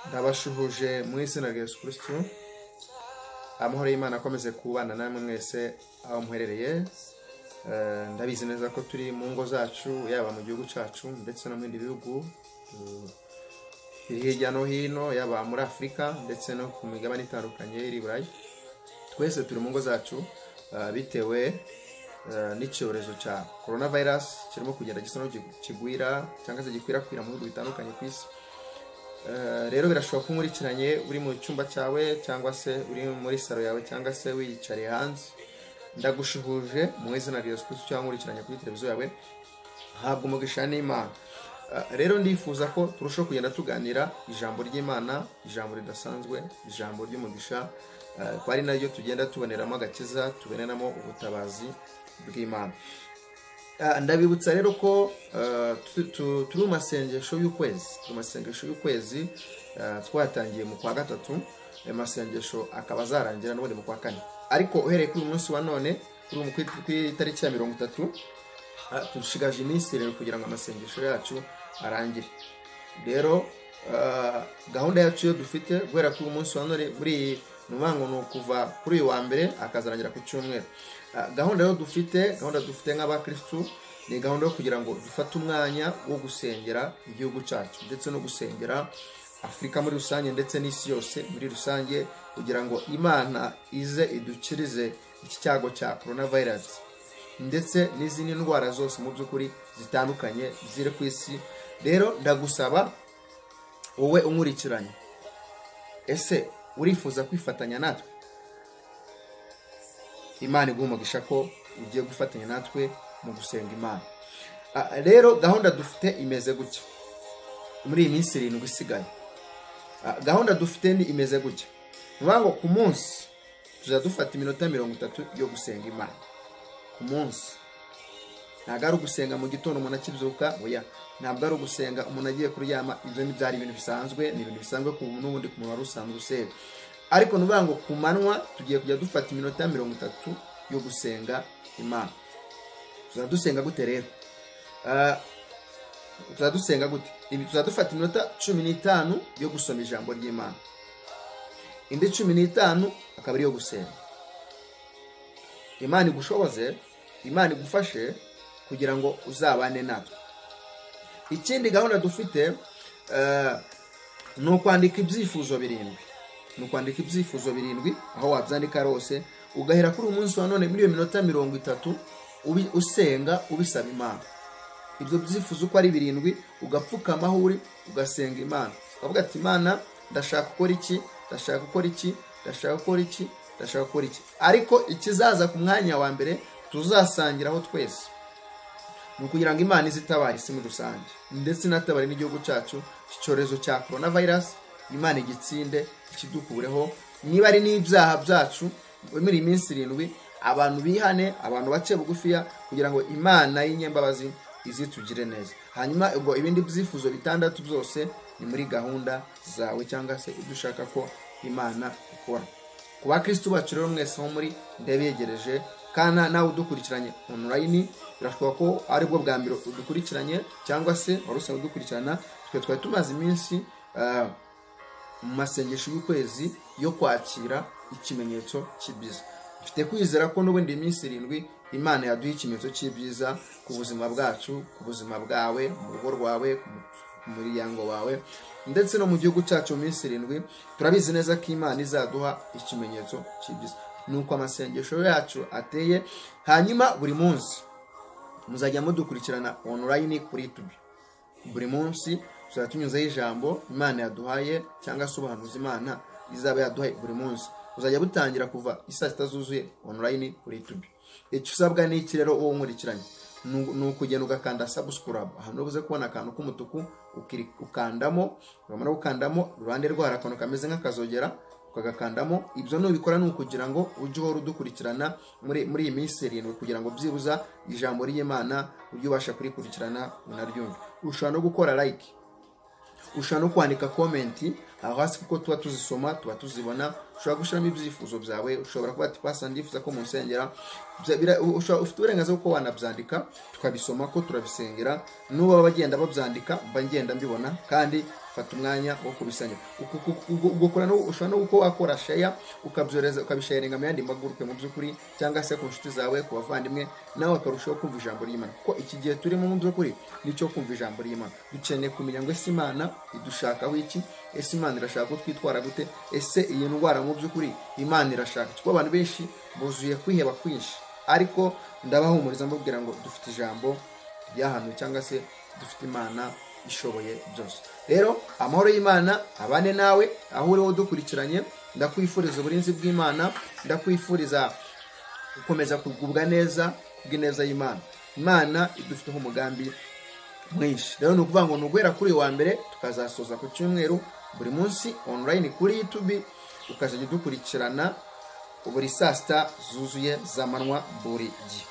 ndabashuhuje mu izina rya yesu kirisitu amahoro y'imana akomeze kubana namwe mwese aho muherereye Eh, ndabizi neza ko turi mu ngo zacu yaba mu gihugu cyacu ndetse no mu bindi bihugu eh, biri hirya no hino yaba muri afurika ndetse no ku migabane itandukanye iri i burayi twese turi mu ngo zacu eh, bitewe eh, n'icyorezo cya corona virus kirimo kugenda gisa n'aho gi- kigwira cyangwa se gikwirakwira mu bihugu bitandukanye ku isi Eh, rero birashoboka ko unkurikiranye uri mu cyumba cyawe cyangwa se uri muri salo yawe cyangwa se wiyicariye hanze ndagushuhuje mu izina rya yesu kirisitu cyangwa nkurikiranye kuri televiziyo yawe habwa umugisha n'imana Eh, rero ndifuza ko turushaho kugenda tuganira ijambo ry'imana ijambo ridasanzwe ijambo ry'umugisha eh, ko ari naryo tugenda tuboneramo agakiza tuboneramo ubutabazi bw'imana Ah, ndabibutsa rero ko ah, tu- tu- turi mu masengesho y'ukwezi turi mu masengesho y'ukwezi ah, twatangiye mu kwa gatatu ayo masengesho akaba azarangira n'ubundi mu kwa kane ariko uhereye kuri uyu munsi wa none kuri uyu- kuri- kuri itariki ya mirongo itatu ah, dushigaje iminsi rero kugira ngo amasengesho yacu arangire rero ah, gahunda yacu yo dufite guhera kuri uyu munsi wa none buri nuvango ni ukuva kuri uyu wa mbere akazarangira ku cyumweru Ah, gahunda yo dufite gahunda dufite nk'abakirisitu ni gahunda yo kugira ngo dufate umwanya wo gusengera igihugu cyacu ndetse no gusengera afurika muri rusange ndetse n'isi yose muri rusange kugira ngo imana ize idukirize iki cyago cya corona virus ndetse n'izindi ndwara zose mu by'ukuri zitandukanye ziri ku isi rero ndagusaba wowe unkurikiranye ese urifuza kwifatanya natwe imana iguha umugisha ko ugiye gufatanya natwe mu gusenga imana Ah, rero gahunda dufite imeze gutya muri iyi minsi irindwi isigaye Ah, gahunda dufite ni imeze gutya ni ukuvuga ngo ku munsi tuzajya dufata iminota mirongo itatu yo gusenga imana ku munsi ntabwo ari ugusenga mu gitondo umuntu akibyuka oya ntabwo ari ugusenga umuntu agiye kuryama ibyo ni byari ibintu bisanzwe ni ibintu bisanzwe ku muntu n'ubundi ku muntu wari usanzwe usera ariko ni ukuvuga ngo ku manywa tugiye kujya dufata iminota mirongo itatu yo gusenga imana tuzajya dusenga gute rero Ah, tuzajya dusenga gute Ibi- tuzajya dufata iminota cumi n'itanu yo gusoma ijambo ry'imana indi cumi n'itanu akaba ariyo gusenga imana igushoboze imana igufashe kugira ngo uzabane natwe ikindi gahunda dufite eh, ni ukwandika ibyifuzo birindwi ni ukwandika ibyifuzo birindwi aho wabyandika hose ugahera kuri uyu munsi wa none muri iyo minota mirongo itatu ubi- usenga ubisaba imana ibyo byifuzo uko ari birindwi ugapfukama aho uri ugasenga imana ukavuga ati imana ndashaka gukora iki ndashaka gukora iki ndashaka gukora iki ndashaka gukora iki ariko ikizaza ku mwanya wa mbere tuzasangiraho twese ni ukugira ngo imana ize itabara isi muri rusange ndetse inatabare n'igihugu cyacu iki cyorezo cya corona virus imana igitsinde ikidukureho niba ari n'ibyaha byacu muri iyi minsi irindwi abantu bihane abantu bace bugufiya kugira ngo imana y'inyembabazi izitugire neza hanyuma ubwo ibindi byifuzo bitandatu byose ni muri gahunda zawe cyangwa se ibyo ushaka ko imana ikora ku bakristo bacu rero mwese aho muri ndabegereje kandi nawe udukurikiranye online birashoboka ko aribwo bwa mbere udukurikiranye cyangwa se wari usanzwe udukurikirana twe twari tumaze iminsi ah, mu masengesho y'ukwezi yo kwakira ikimenyetso cy'ibyiza mfite kwizera ko n'ubundi iminsi irindwi imana yaduha ikimenyetso cy'ibyiza ku buzima bwacu ku buzima bwawe mu rugo rwawe ku mu- ku muryango wawe ndetse no mu gihugu cyacu mu minsi irindwi turabizi neza ko imana izaduha ikimenyetso cy'ibyiza ni uko amasengesho yacu ateye hanyuma buri munsi muzajya mudukurikirana online kuri youtube buri munsi tuzajya tunyuzeho ijambo imana yaduhaye cyangwa se ubuhanuzi imana izaba yaduhaye buri munsi buzajya butangira kuva isaa sita zuzuye online kuri youtube icyo usabwa ni iki rero uwo nkurikiranye ni u- ni ukugenda ugakanda subscribe ahantu ubuze kubona akantu k'umutuku ukiri- ukandamo wamara gukandamo iruhande rwaho hari akantu kameze nk'akazogera ukagakandamo ibyo nubikora ni ukugira ngo ujye uhora udukurikirana muri muri iyi minsi irindwi kugira ngo byibuza ijambo ry'imana ujye ubasha kurikurikirana unaryumve ushobora no gukora like ushobora no kwandika komenti aho hasi kuko tuba tuzisoma tuba tuzibona ushobora gushyiramo ibyifuzo byawe ushobora kuba ati pasi ndifuza ko munsengera ufite uburenganzira bwo wanabyandika tukabisoma ko turabisengera n'uba bagenda babyandika mba ngenda mbibona kandi fata umwanya wo kubisanya ushobora no kuba wakora sheya ukabyohereza ukabisharinga mu yandi magurupe mu by'ukuri cyangwa se ku nshuti zawe ku bavandimwe nawe akarushaho kumva ijambo ry'imana kuko iki gihe turimo mu by'ukuri nicyo kumva ijambo ry'imana dukeneye kumenya ngo ese imana idushakaho iki ese imana irashaka ko twitwara gute ese iyi ndwara mu by'ukuri imana irashaka kuko abantu benshi buzuye kwiheba kwinshi ariko ndabahumuriza mbabwira ngo dufite ijambo ryahanwe cyangwa se dufite imana ishoboye byose rero amahoro y'imana abane nawe aho uriho dukurikiranye ndakwifuriza uburinzi bw'imana ndakwifuriza gukomeza kugubwa neza bw'ineza y'imana imana idufiteho umugambi mwinshi rero ni ukuvuga ngo ni uguhera kuri uyu wa mbere tukazasoza ku cyumweru buri munsi online kuri youtube ukazajya udukurikirana buri saa sita zuzuye z'amanywa buri gihe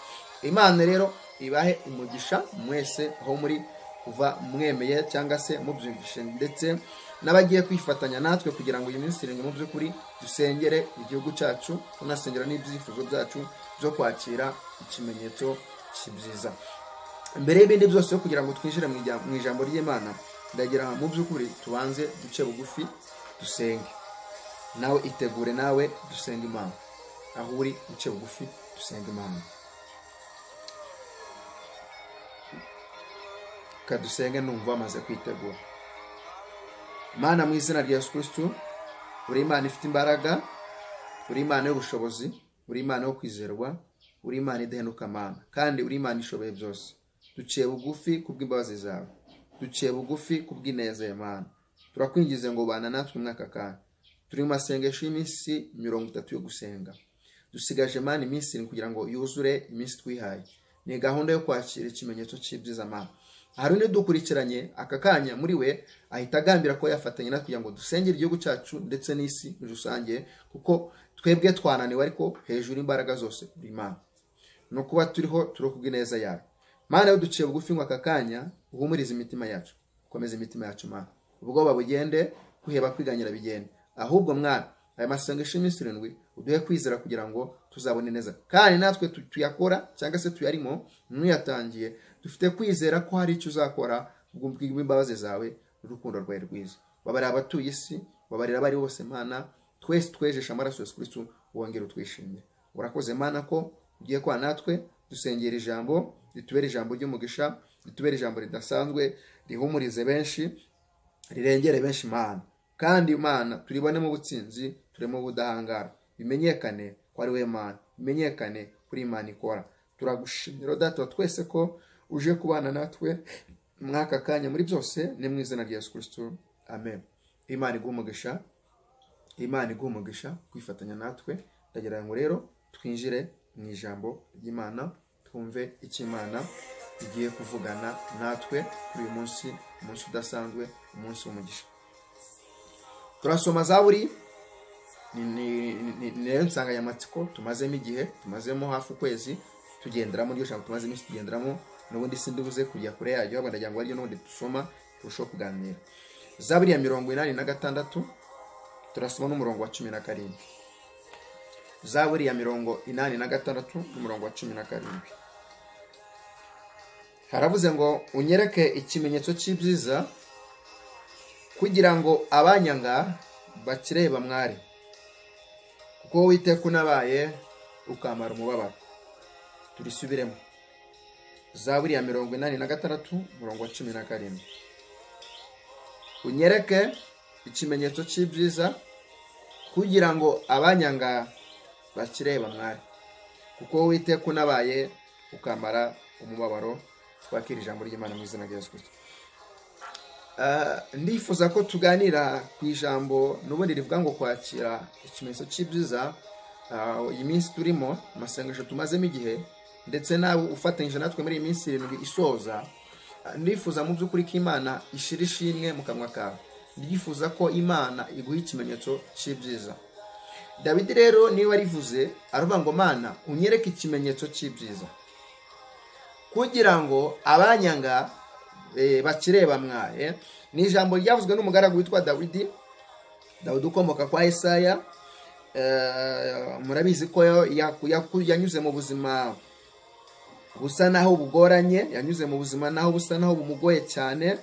imana rero ibahe umugisha mwese aho muri kuva mwemeye cyangwa se mubyumvishe ndetse n'abagiye kwifatanya natwe kugira ngo iyi minsi irindwi mu by'ukuri dusengere igihugu cyacu tunasengera n'ibyifuzo byacu byo kwakira ikimenyetso kibyiza mbere y'ibindi byose kugira ngo twinjire mu ijambo ry'imana ndagira mu by'ukuri tubanze duce bugufi dusenge nawe itegure nawe dusenge imana aho uri duce bugufi dusenge imana kadusenge numva bamaze kwitegura imana mu izina rya yesu kirisitu buri imana ifite imbaraga buri imana y'ubushobozi buri imana yo kwizerwa buri imana idahenuka amana kandi uri imana ishoboye byose duciye bugufi kubw'imbabazi zawe duciye bugufi kubw'ineza ya mana turakwingize ngo bana natwe umwaka kandi turi mu masengesho y'iminsi mirongo itatu yo gusenga dusigaje imana iminsi kugira ngo yuzure iminsi twihaye ni gahunda yo kwakira ikimenyetso cy'ibyiza amana hari undi dukurikiranye aka kanya muri we ahita agambira ko yafatanya natwe kugira ngo dusengere igihugu cyacu ndetse n'isi muri rusange kuko twebwe twananiwe ariko hejuru imbaraga zose buri mana ni ukuba turiho turokubwa ineza yawe mana iyo duciye bugufi ngo aka kanya uhumurize imitima yacu ukomeze imitima yacu mana ubwoba bugende kwiheba kwiganyira bigende ahubwo mwana aya masengesho y'iminsi irindwi uduhe kwizera kugira ngo tuzabone neza kandi natwe tuyakora cyangwa se tuyarimo ntuyatangiye dufite kwizera ko hari icyo uzakora bw'imbabazi zawe n'urukundo rwawe rwiza babarira abatuye isi babarira abari bose mana twese twejesha amaraso ya sikurisu wongere utwishimire urakoze mana ko ugiye kwa natwe dusengera ijambo ritubera ijambo ry'umugisha ritubera ijambo ridasanzwe rihumurize benshi rirengere benshi mana kandi imana turibonemo ubutsinzi turimo ubudahangara bimenyekane ko ari we mana bimenyekane kuri imana ikora turagushimira data twese ko uje kubana natwe mwaka kanya muri byose ni mu izina rya yesu kirisitu amen imana iguha umugisha imana iguha umugisha kwifatanya natwe ndagira ngo rero twinjire mu ijambo ry'imana twumve icyo imana igiye kuvugana natwe kuri uyu munsi umunsi udasanzwe umunsi w'umugisha turasoma za buri ni rero insanganyamatsiko tumazemo igihe tumazemo hafi ukwezi tugenderamo iryo jambo tumaze iminsi tugenderamo n'ubundi sindubuze kujya kure yaryo ahubwo ndagira ngo aryo n'ubundi dusoma turusheho kuganira zaburi ya mirongo inani na gatandatu turasoma n'umurongo wa cumi na karindwi zaburi ya mirongo inani na gatandatu n'umurongo wa cumi na karindwi haravuze ngo unyereke ikimenyetso cy'ibyiza kugira ngo abanyanga bakireba mwari kuko witeka unabaye ukamara umubabaro turisubiremo zaburi ya mirongo inani na gatandatu umurongo wa cumi na karindwi unyereke ikimenyetso cy'ibyiza kugira ngo abanyanga bakireba mwari kuko witeka unabaye ukamara umubabaro twakira ijambo ry'imana mu izina rya yesu kirisito ndifuza ko tuganira ku ijambo n'ubundi rivuga ngo kwakira ikimenyetso cy'ibyiza iyi minsi turimo amasengesho tumazemo igihe ndetse nawe ufatanyije natwe muri iyi minsi irindwi isoza ndifuza mu by'ukuri ko imana ishira ishimwe mu kanwa kawe ndifuza ko imana iguha ikimenyetso cy'ibyiza Dawidi rero niba arivuze aravuga ngo mana unyereke ikimenyetso cy'ibyiza kugira ngo abanyanga bakireba mwaye ni ijambo ryavuzwe n'umugaragu witwa dawidi dawidi ukomoka kwa Esaya murabizi ko yanyuze mu buzima busa naho bugoranye yanyuze mu buzima naho busa naho bumugoye cyane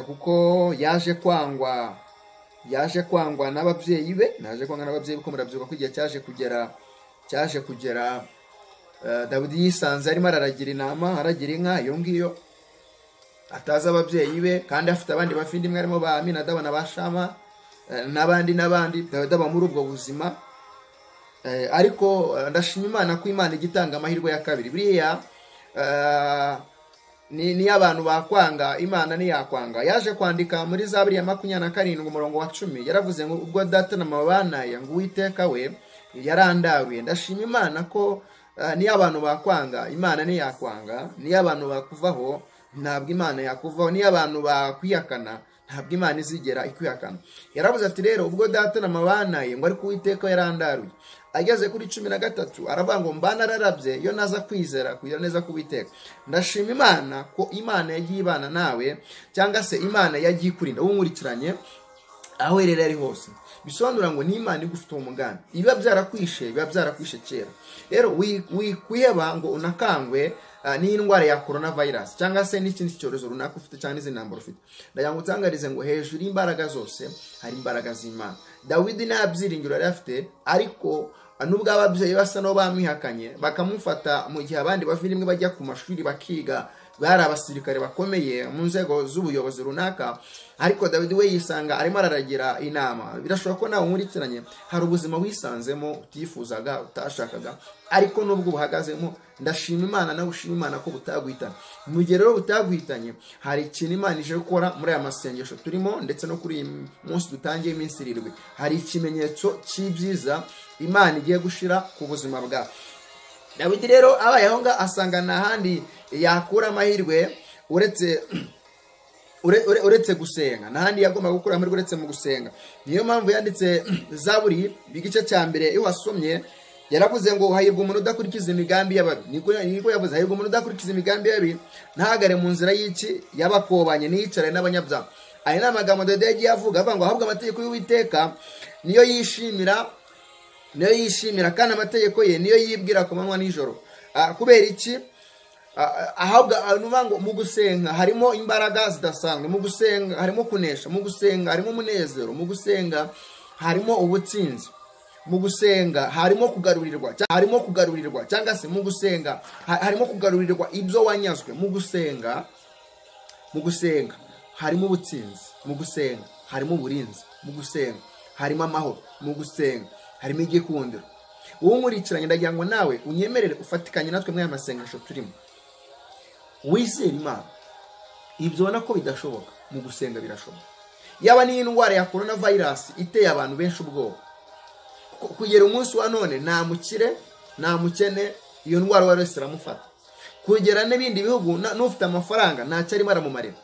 kuko yaje kwangwa yaje kwangwa n'ababyeyi be naje kwangwa n'ababyeyi be ko murabyibuka ko igihe cyaje kugera cyaje kugera dawidi yisanze arimo araragira inama aragira inka iyo ngiyo atazi ababyeyi be kandi afite abandi bafite imwe harimo ba minadaba na ba shama n'abandi n'abandi aba muri ubwo buzima ariko ndashima imana ko imana ijya itanga amahirwe ya kabiri buriya niyo abantu bakwanga imana ntiyakwanga yaje kwandika muri za buriya makumyabiri na karindwi umurongo wa cumi yaravuze ngo ubwo data na mama banaye ngo uwiteka we yarandaruye ndashima imana ko niyo abantu bakwanga imana ntiyakwanga niyo abantu bakuvaho ntabwo imana yakuvaho niyo abantu bakwihakana ntabwo imana izigera ikwihakana yaravuze ati rero ubwo data na mama banaye ngo ariko uwiteka yarandaruye ageze kuri cumi na gatatu aravuga ngo mbana ararabye iyo naza kwizera kugira neza kubiteka ndashima imana ko imana yagiye ibana nawe cyangwa se imana yagiye ikurinda unkurikiranye aho uherereye ari hose bisobanura ngo ni imana igufite umuganda ibiba byarakwishe biba byarakwishe kera rero wikwiheba ngo unakangwe n'indwara ya korona vayirasi cyangwa se n'ikindi cyorezo runaka ufite cyangwa n'izindi ntambaro ufite ndagira ngo utangarize ngo hejuru y'imbaraga zose hari imbaraga z'imana dawidi nta byiringiro yari afite ariko nubwo ababyeyi basa n'aho bamwihakanye bakamufata mu gihe abandi bava rimwe bajya ku mashuri bakiga bari abasirikare bakomeye mu nzego z'ubuyobozi runaka ariko dawidi we yisanga arimo araragira inama birashoboka ko nawe nkurikiranye hari ubuzima wisanzemo utifuzaga utashakaga ariko nubwo buhagazemo ndashima imana nawe ushima imana ko butagwitanye mu gihe rero butagwitanye hari ikintu imana ije gukora muri aya masengesho turimo ndetse no kuri uyu munsi dutangiye iminsi irindwi hari ikimenyetso cy'ibyiza imana igiye gushira ku buzima bwawe dawidi rero abaye aho ngaho asanga nta handi yakura amahirwe uretse uretse gusenga n'ahandi yagomba gukura amahirwe uretse mu gusenga niyo mpamvu yanditse zaburi igice cya mbere iyo wasomye yaravuze ngo hahirwa umuntu udakurikiza imigambi y'ababi niko yavuze hahirwa umuntu udakurikiza imigambi y'ababi ntahagare mu nzira y'iki y'abakobanye n'iyicaranye n'abanyabyaha aya ni amagambo dede yagiye avuga avuga ngo ahabwe amategeko y'uwiteka niyo yishimira niyo yishimira kandi amategeko ye niyo yibwira ku manywa nijoro kubera iki ahabwa ngo mu gusenga harimo imbaraga zidasanzwe mu gusenga harimo kunesha mu gusenga harimo umunezero mu gusenga harimo ubutsinzi mu gusenga harimo kugarurirwa harimo kugarurirwa cyangwa se mu gusenga harimo kugarurirwa ibyo wanyazwe mu gusenga mu gusenga harimo ubutsinzi mu gusenga harimo uburinzi mu gusenga harimo amahoro mu gusenga harimo igikundiro uwo nkurikiranye ndagira ngo nawe unyemerere ufatikanye natwe muri aya masengesho turimo wizere imana ibyo ubona ko bidashoboka mu gusenga birashoboka yaba n'iyi ndwara ya korona vayirasi iteye abantu benshi ubwoba kugera umunsi wa none nta mukire nta mukene iyo ndwara uwo wese iramufata kugera n'ibindi bihugu n'ufite amafaranga ntacyo arimo aramumarira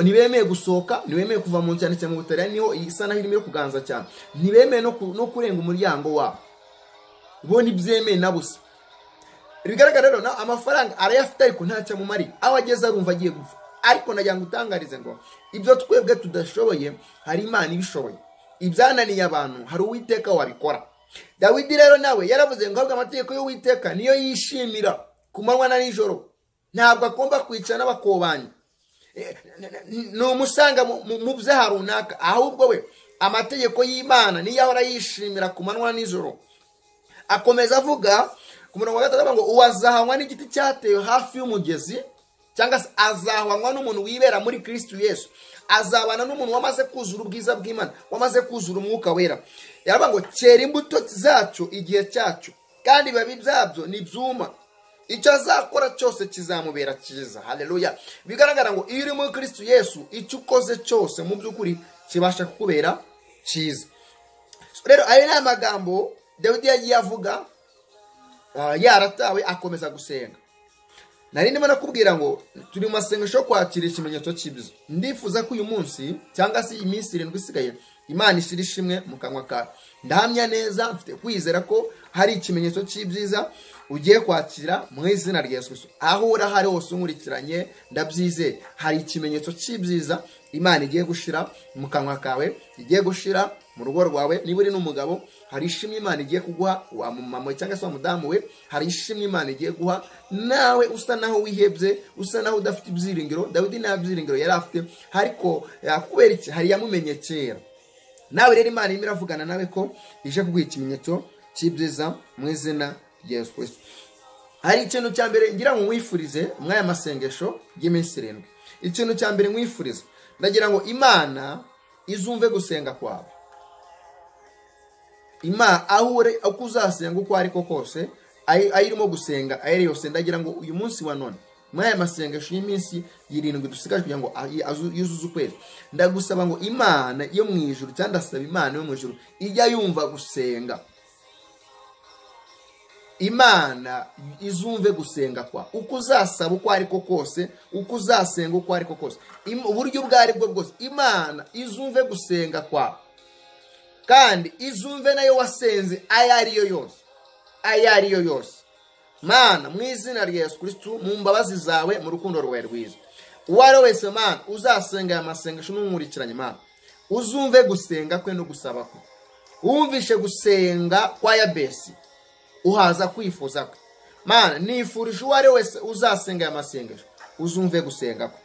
ntibemeye gusohoka ntibemeye kuva mu cyane cyane mu butare niho isa naho irimo kuganza cyane ntibemeye no kurenga umuryango wabo bo ntibyemewe na busa bigaragara rero amafaranga arayafite ariko ntacyo amumariye aho ageze arumva agiye gupfa ariko nagira ngo utangarize ngo ibyo twebwe tudashoboye hari imana ibishoboye ibyananiye abantu hari uwiteka wabikora dawidi rero nawe yaravuze ngo ahabwe amategeko y'uwiteka niyo yishimira ku manywa na nijoro ntabwo agomba kwicara n'abakobanya ni umusanga mu byaha runaka ahubwo we amategeko y'imana niyo ahora yishimira ku manywa na nijoro akomeza avuga ku murongo wa gatatu ngo uwazahanywa n'igiti cyatewe hafi y'umugezi cyangwa se azahanywa n'umuntu wibera muri kirisitu yesu azabana n'umuntu wamaze kuzura ubwiza bw'imana wamaze kuzura umwuka wera yaravuga ngo kera imbuto zacyo igihe cyacyo kandi ibibabi byabyo ni byuma icyo azakora cyose kizamubera cyiza hareruya bigaragara ngo iyo uri muri kirisitu yesu icyo ukoze cyose mu by'ukuri kibasha kukubera cyiza rero ayo ni amagambo dawidi yagiye avuga yaratawe akomeza gusenga nari ndimo nakubwira ngo turi mu masengesho yo kwakira ikimenyetso cy'ibyo ndifuza ko uyu munsi cyangwa se iyi minsi irindwi isigaye imana ishyira ishimwe mu kanwa kawe ndahamya neza mfite kwizera ko hari ikimenyetso cy'ibyiza ugiye kwakira mu izina rya yesu kirisito aho uri aho ari hose unkurikiranye ndabyizeye hari ikimenyetso cy'ibyiza imana igiye gushyira mu kanwa kawe igiye gushyira mu rugo rwawe niba uri n'umugabo hari ishimwe imana igiye kuguha wa mumama cyangwa se wa mudamu we hari ishimwe imana igiye guha nawe usa naho wihebye usa naho udafite ibyiringiro dawidi nta byiringiro yari afite ariko kubera iki hari yamumenye kera nawe rero imana irimo iravugana nawe ko ije kuguha ikimenyetso cy'ibyiza mu izina rya yesu kirisito hari ikintu cya mbere ngira ngo mwifurize muri aya masengesho y'iminsi irindwi ikintu cya mbere mwifurize ndagira ngo imana izumve gusenga kwawe imana aho uri uko uzasenga uko ari ko kose aho irimo gusenga aho ari yose ndagira ngo uyu munsi wa none muri aya masengesho y'iminsi irindwi dusigaje kugira ngo yuzuze ukwezi ndagusaba ngo imana yo mu ijuru cyangwa ndasaba imana yo mu ijuru ijya yumva gusenga imana izumve gusenga kwa uko uzasaba uko ari ko kose uko uzasenga uko ari ko kose uburyo ubwo ari bwo bwose imana izumve gusenga kwawe kandi izumve nayo wasenze ayo ariyo yose ayo ariyo yose mana mu izina rya yesu kirisitu mu mbabazi zawe mu rukundo rwawe rwiza uwo ari we wese mana uzasenga aya masengesho n'umwurikiranye mana uzumve gusenga kwe no gusaba kwe wumvishe gusenga kwa yabesi uhaza kwifuza kwe mana nifurije uwo ari we wese uzasenga aya masengesho uzumve gusenga kwe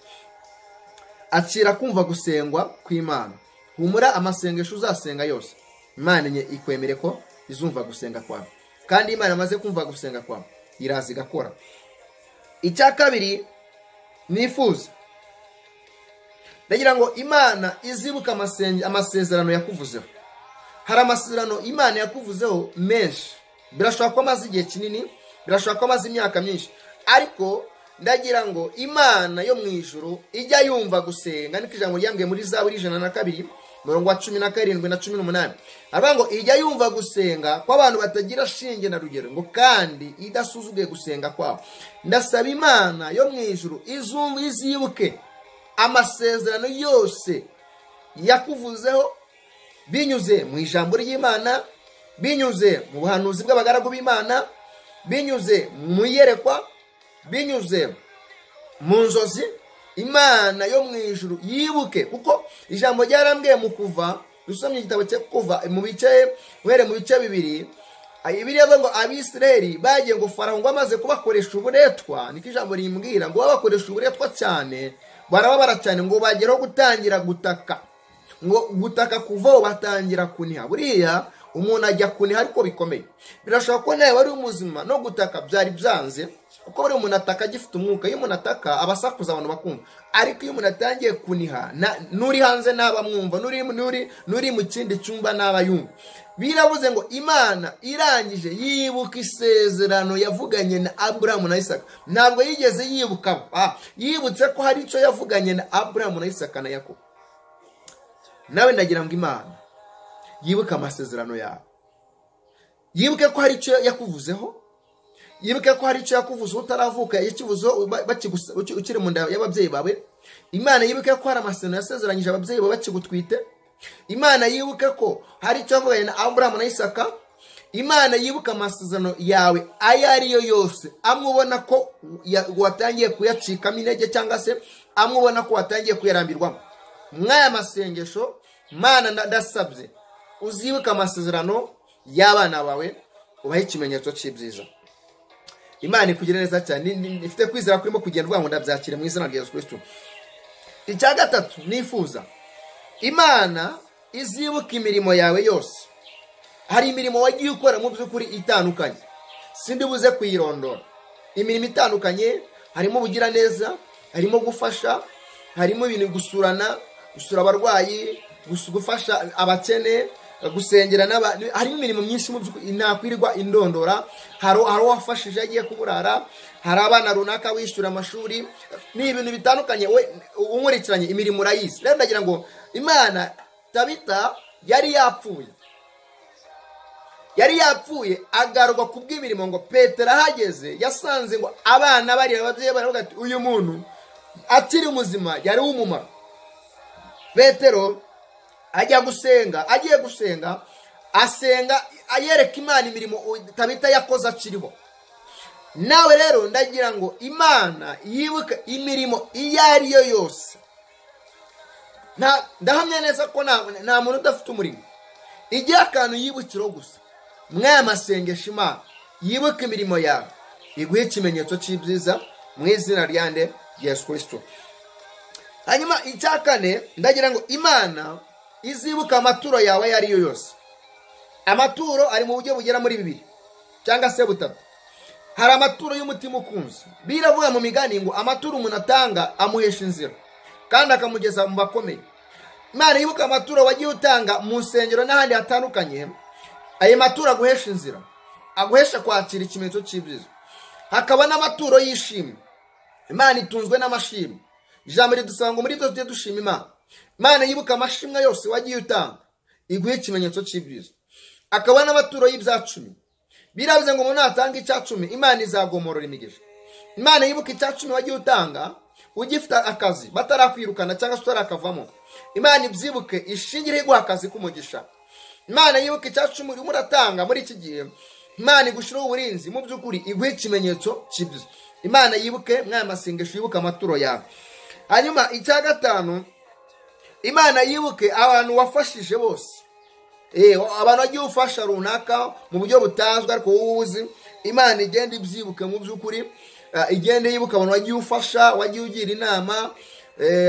akira kumva gusengwa kw'imana humura amasengesho uzasenga yose imana enye ikwemere ko izumva gusenga kwawe kandi imana imaze kumva gusenga kwawe iraza igakora icya kabiri nifuza ndagira ngo imana izibuka amasezerano yakuvuzeho hari amasezerano imana yakuvuzeho menshi birashobora ko amaze igihe kinini birashobora ko amaze imyaka myinshi ariko ndagira ngo imana yo mu ijoro ijya yumva gusenga niko ijambo ryambwiye muri za buri ijana na kabiri umurongo wa cumi na karindwi na cumi n'umunani aravuga ngo ijya yumva gusenga kw'abantu batagira shinge na rugero ngo kandi idasuzuguye gusenga kwabo ndasaba imana yo mu ijoro izumva izibuke amasezerano yose yakuvuzeho binyuze mu ijambo ry'imana binyuze mu buhanuzi bw'abagaragu b'imana binyuze mu iyerekwa binyuze mu nzozi imana yo mu ijuru yibuke kuko ijambo ryarambwiye mu kuva dusomye igitabo cyo kuva mu bice uhere mu bice bibiri ibireba ngo abisireri bagiye ngo faraho ngo amaze kubakoresha uburetwa niko ijambo rimbwira ngo babakoresha uburetwa cyane barababara cyane ngo bageraho gutangira gutaka ngo gutaka kuvaho batangira kuniha buriya umuntu ajya kuniha ariko bikomeye birashobora ko nawe wari umuzima no gutaka byari byanze kuko buriya umuntu ataka agifite umwuka iyo umuntu ataka aba asakuza abantu bakumva ariko iyo umuntu atangiye kuniha n'uri hanze ntaba mwumva n'uri mu kindi cyumba ntaba yumva birabuze ngo imana irangije yibuka isezerano yavuganye na aburahamu na isaka ntabwo yigeze yibuka yibutse ko hari icyo yavuganye na aburahamu na isaka na yakobo nawe ndagira ngo imana yibuke amasezerano yawe yibuke ko hari icyo yakuvuzeho yibuke ko hari icyo yakuvuze utaravuka yakivuzeho ukiri mu nda y'ababyeyi bawe imana yibuke ko hari amasezerano yasezeranyije ababyeyi bawe bakigutwite imana yibuke ko hari icyo yavuganye na aburahamu na isaka imana yibuka amasezerano yawe ayo ariyo yose amubona ko watangiye kuyacikamo intege cyangwa se amubona ko watangiye kuyarambirwamo mwaya masengesho mana ndasabye uzibuke amasezerano y'abana bawe ubahe ikimenyetso cy'ibyiza imana ikugire neza cyane ifite kwizera kurimo kugenda uvuga ngo ndabyakire mu izina rya yesu kirisito icya gatatu nifuza imana izibuka imirimo yawe yose hari imirimo wagiye ukora mu by'ukuri itandukanye sindi buze kuyirondora imirimo itandukanye harimo ubugiraneza harimo gufasha harimo ibintu gusurana gusura abarwayi gufasha abakene gusengera n'abantu harimo imirimo myinshi mu by'ukuri ntakwirirwa indondora hari uwafashije agiye kuburara hari abana runaka wishyura amashuri ni ibintu bitandukanye we unkurikiranye imirimo urayizi rero ndagira ngo imana tabita yari yapfuye yari yapfuye agarwa ku bw'imirimo ngo petero ahageze yasanze ngo abana barira ababyeyi baravuga ati uyu muntu akiri muzima yari uw'umumaro petero ajya gusenga agiye gusenga asenga yereka imana imirimo itabita yakoze akiriho nawe rero ndagira ngo imana yibuke imirimo iyo ari yo yose ndahamya neza ko nta muntu udafite umurimo igihe akantu yibukiro gusa mwaya masengesho imana yibuke imirimo yawe iguhe ikimenyetso cy'ibyiza mu izina rya nde yesu kirisito hanyuma icya kane ndagira ngo imana izibuka amaturo yawe ayo ari yo yose amaturo ari mu buryo bugera muri bibiri cyangwa se butatu hari amaturo y'umutima ukunze biravuga mu migani ngo amaturo umuntu atanga amuhesha inzira kandi akamugeza mu bakomeye imana yibuka amaturo wagiye utanga mu nsengero n'ahandi hatandukanye ayo maturo aguhesha inzira aguhesha kwakira ikimenyetso cy'ibyiza hakaba n'amaturo y'ishimwe imana itunzwe n'amashimwe ijambo ridusanga ngo muri byo tujye dushima imana imana yibuka amashimwe yose wagiye utanga iguhe ikimenyetso cy'ibyiza akaba n'amaturo y'ibyacumi biravuze ngo umuntu natanga icyacumi imana izagomorora imigisha imana yibuka icyacumi wagiye utanga ugifite akazi batarakwirukana cyangwa se utarakavamo imana ibyibuke ishingireho iguha akazi k'umugisha imana yibuka icyacumi urimo uratanga muri iki gihe imana igushyiraho uburinzi mu by'ukuri iguhe ikimenyetso cy'ibyo imana yibuke mwaya masengesho yibuke amaturo yawe hanyuma icya gatanu imana yibuke abantu wafashije bose abantu bagiye ufasha runaka mu buryo butazwi ariko wowe uzi imana igenda ibyibuke mu by'ukuri igenda yibuka abantu wagiye ufasha wagiye ugira inama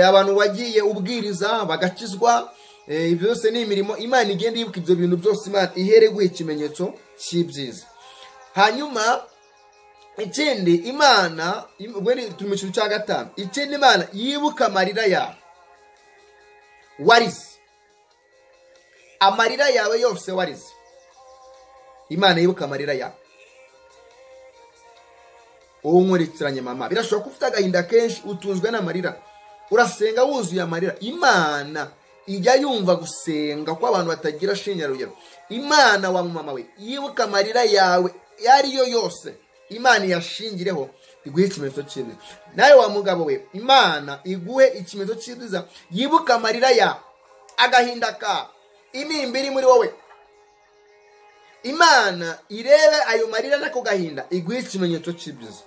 abantu wagiye ubwiriza bagakizwa ibyo byose ni imirimo imana igenda yibuka ibyo bintu byose imana ihereguye ikimenyetso cy'ibyiza hanyuma ikindi imana turi mu kintu cya gatanu ikindi imana yibuka amarira yawe warize amarira yawe yose warize imana yibuka amarira yawe wowe unkurikiranye mama birashoboka ko ufite agahinda kenshi utunzwe n'amarira urasenga wuzuye amarira imana ijya yumva gusenga ko abantu batagira shingarugero imana wa mama we yibuka amarira yawe iyo yo yose imana iyashingireho iguhe ikimenyetso cyiza nawe wa mugabo we imana iguhe ikimenyetso cyiza yibuka amarira yawe agahinda kawe imimbi iri muri wowe imana irebe ayo marira n'ako gahinda iguhe ikimenyetso cy'ibyiza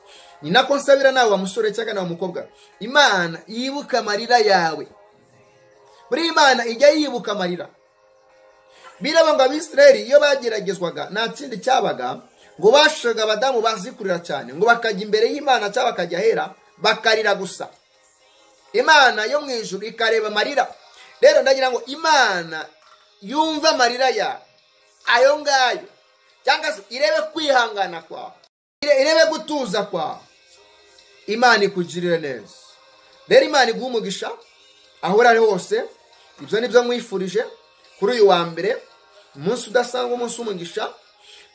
ni nako nsabira nawe wa musore cyangwa nawe mukobwa imana yibuka amarira yawe buri imana ijya yibuka amarira biraba ngo abisirayeli iyo bageragezwaga nta kindi cyabaga ngo bashaga abadamu bazikurira cyane ngo bakajya imbere y'imana cyangwa bakajya ahera bakarira gusa imana yo mu ijuru ikareba amarira rero ndagira ngo imana yumve amarira yawe ayo ngayo cyangwa se irebe kwihangana kwawe irebe gutuza kwawe imana ikugirire neza rero imana iguha umugisha aho uri ari hose ibyo ni byo mwifurije kuri uyu wa mbere umunsi udasanga umunsi w'umugisha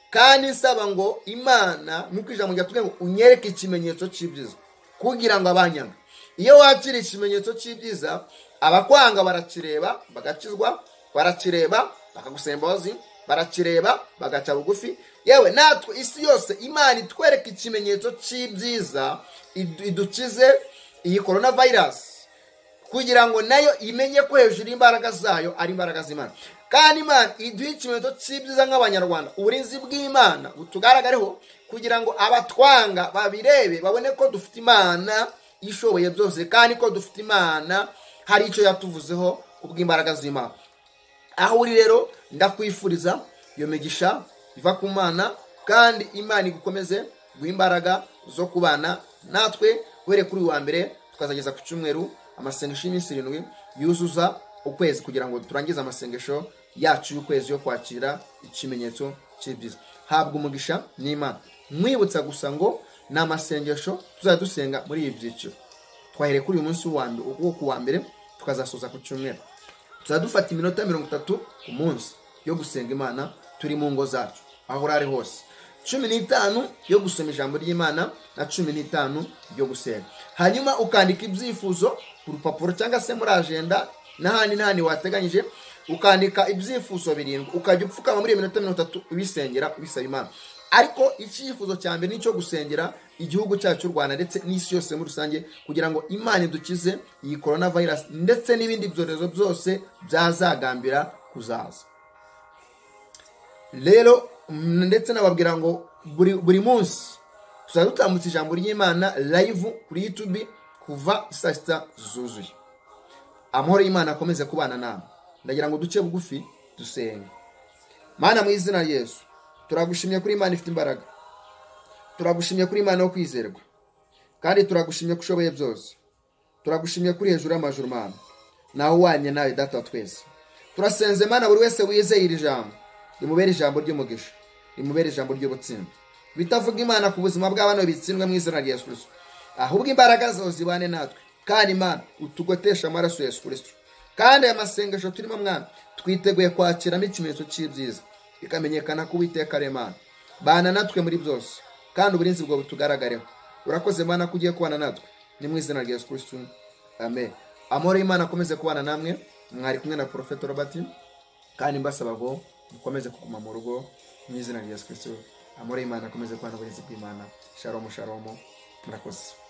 kandi nsaba ngo imana nk'uko ijambo rya twe ngo unyereke ikimenyetso cy'ibyiza kugira ngo abanyanga iyo wakira ikimenyetso cy'ibyiza abakwanga barakireba bagakizwa barakireba bakagusaba imbabazi barakireba bagaca bugufi yewe natwe isi yose imana itwereka ikimenyetso cy'ibyiza idukize iyi korona vayirasi kugira ngo nayo imenye ko hejuru imbaraga zayo ari imbaraga z'imana kandi imana iduhe ikimenyetso cy'ibyiza nk'abanyarwanda uburinzi bw'imana butugaragareho kugira ngo abatwanga babirebe babone ko dufite imana ishoboye byose kandi ko dufite imana hari icyo yatuvuzeho kubw'imbaraga z'imana aho uri rero ndakwifuriza iyo migisha iva ku mana kandi imana igukomeze guha imbaraga zo kubana natwe uhereye kuri uyu wa mbere tukazageza ku cyumweru amasengesho y'iminsi irindwi yuzuza ukwezi kugira ngo turangize amasengesho yacu y'ukwezi yo kwakira ikimenyetso cy'ibyiza habwa umugisha n'imana mwibutsa gusa ngo ni amasengesho tuzajya dusenga muri ibi byiciro twahereye kuri uyu munsi wo ku wa mbere tukazasoza ku cyumweru tuzajya dufata iminota mirongo itatu ku munsi yo gusenga imana turi mu ngo zacu aho uri ari hose cumi n'itanu yo gusoma ijambo ry'imana na cumi n'itanu yo gusenga hanyuma ukandika ibyifuzo ku rupapuro cyangwa se muri ajenda n'ahandi n'ahandi wateganyije ukandika ibyifuzo birindwi ukajya upfukama muri iyo minota mirongo itatu ubisengera ubisaba imana ariko icyifuzo cya mbere ni icyo gusengera igihugu cyacu cy'u rwanda ndetse n'isi yose muri rusange kugira ngo imana idukize iyi korona virusi ndetse n'ibindi byorezo byose byazagambira kuzaza rero mm, ndetse nababwira ngo buri buri munsi tuzajya dutambutsa ijambo ry'imana live kuri youtube kuva saa sita zuzuye amahoro y'imana akomeze kubana nawe ndagira ngo duce bugufi dusenge mana mu izina rya yesu turagushimye kuri imana ifite imbaraga turagushimye kuri imana yo kwizerwa kandi turagushimye ko ushoboye byose turagushimye kuri hejuru y'amajuru mana nawe wanye nawe data wa twese turasenze mana buri wese wizeye iri jambo rimubere ijambo ry'umugisha rimubere ijambo ry'ubutsinda bitavuga imana ku buzima bw'abana bitsindwe mu izina rya yesu kirisito ahubwo imbaraga zawe zibane natwe kandi imana utugotesha amaraso ya yesu kirisito kandi aya masengesho turimo mwana twiteguye kwakiramo ikimenyetso cy'ibyiza bikamenyekana ko uwiteka ari imana bana natwe muri byose kandi uburinzi bwawe butugaragareho urakoze mana ko ugiye kubana natwe ni mu izina rya yesu kirisito amen amahoro y'imana akomeze kubana namwe mwari kumwe na porofeto robert kandi mbasaba ngo mukomeze kuguma mu rugo mu izina rya yesu kirisito amahoro y'imana akomeze kubana uburinzi bw'imana sharomu sharomu murakoze